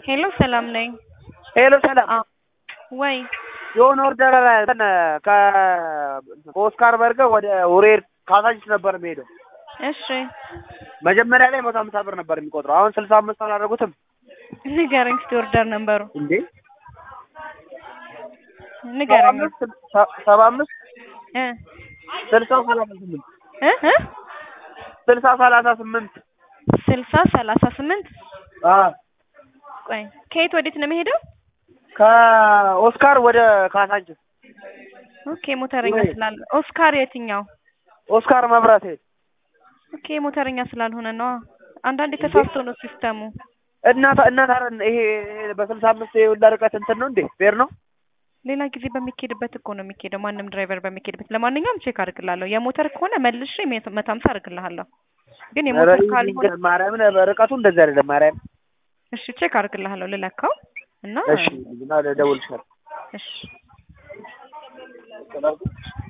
ሄሎ ሰላም ነኝ። ሄሎ ሰላም አ ወይ የሆነ ኦርደር እንትን ከኦስካር በርገር ወደ ውሬር ካሳንቺስ ነበር የሚሄደው። እሺ መጀመሪያ ላይ መቶ ሀምሳ ብር ነበር የሚቆጥረው። አሁን ስልሳ አምስት አላደረጉትም ንገረኝ እስኪ ኦርደር ነበሩ እንዴ? ሰባ ንገረኝ። አምስት ሰባ አምስት እ ስልሳ ሰላሳ ስምንት እ እ ስልሳ ሰላሳ ስምንት ስልሳ ሰላሳ ስምንት አዎ ቆይ ከየት ወዴት ነው የሚሄደው? ከኦስካር ወደ ካሳንቺስ ኦኬ ሞተረኛ ወይ? ስላለ ኦስካር የትኛው? ኦስካር መብራት ሄድ ኦኬ ሞተረኛ ስላልሆነ ነው። አንዳንዴ ተሳስቶ ነው ሲስተሙ። እናት እናት አረ ይሄ ይሄ በስልሳ አምስት የሁላ ርቀት እንትን ነው እንዴ ፌር ነው? ሌላ ጊዜ በሚኬድበት እኮ ነው የሚኬደው። ማንም ድራይቨር በሚኬድበት። ለማንኛውም ቼክ አድርግላለሁ። የሞተር ከሆነ መልሼ መቶ መቶ ሀምሳ አድርግልሃለሁ። ግን የሞተር ካልሆነ ማርያምን ርቀቱ እንደዚህ አይደለም። ማርያም እሺ ቼክ አድርግልሃለሁ ልለካው እና እሺ እና ደውልሻለሁ። እሺ